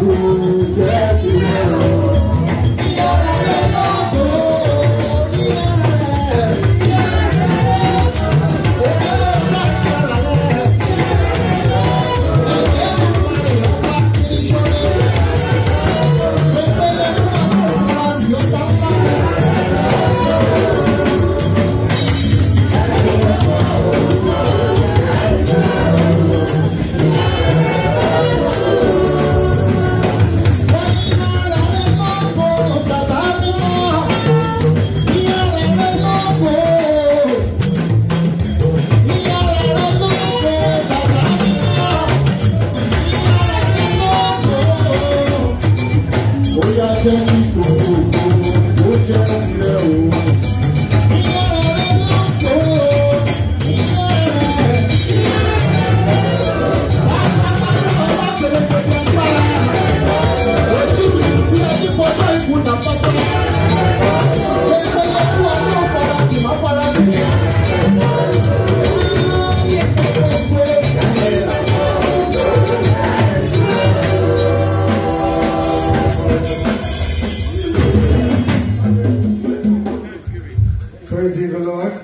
Praise ye the Lord.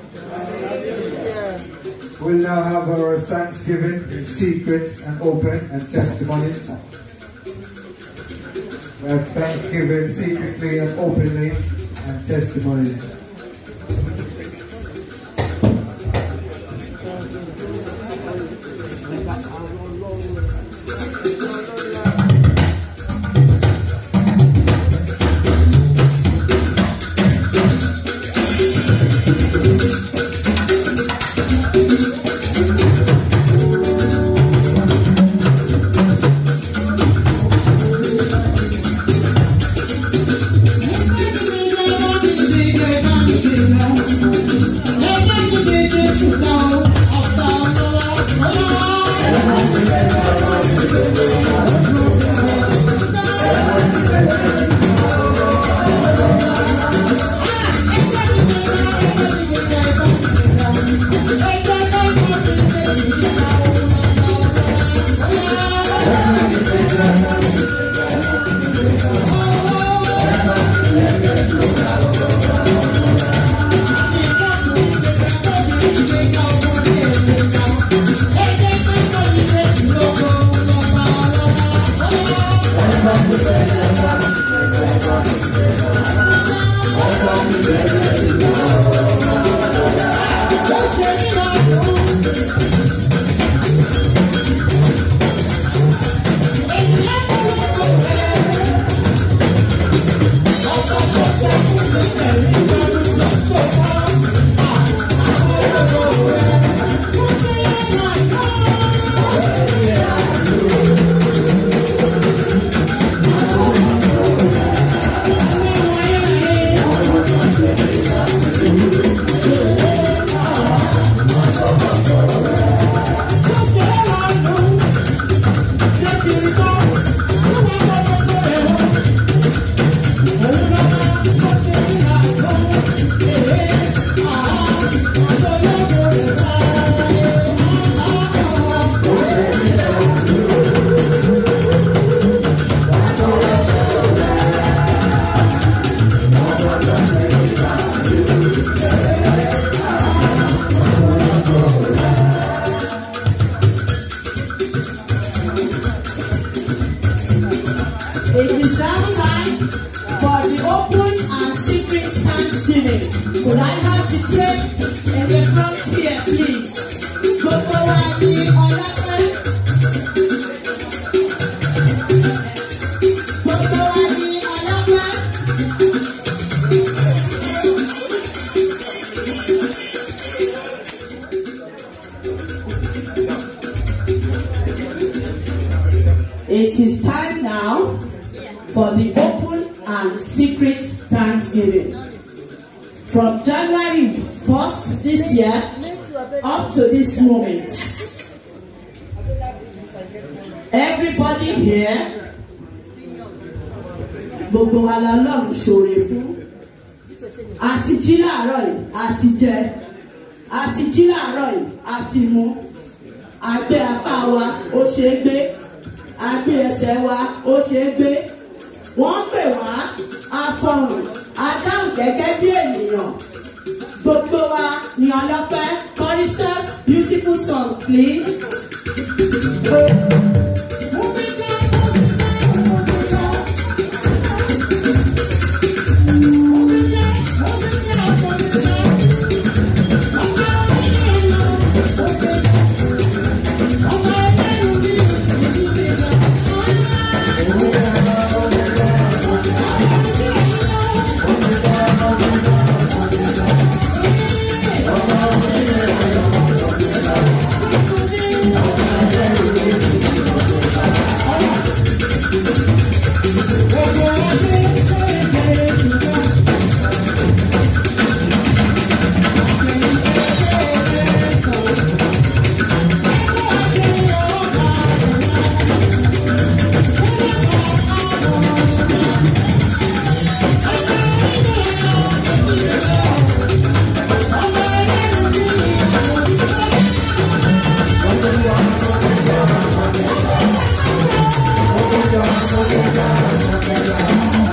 We'll now have our thanksgiving in secret and open and testimonies. We have thanksgiving secretly and openly and testimonies. It is now time for the open and secret thanksgiving. Could I have the tape in the front here, please? Gbogbo wa ní ọlọ́pẹ́. Gbogbo wa ní ọlọ́pẹ́. It is time now for the open and secret thanksgiving. From January 1st this year up to this moment, everybody here, gbogbo wa la lọ́run ṣòre fún. Àti jí láàárọ̀ yìí, àti jẹ. Àti jí láàárọ̀ yìí, àti mu. Àgbẹ̀ apá wa ó ṣe é gbé àgbé ẹsẹ̀ wa ó ṣe é gbé wọ́n pè wá afọ̀hùn adáhùn gẹ́gẹ́ bí ènìyàn gbogbo wa ní ọlọ́pẹ́ choristers beautiful songs please. Thank you.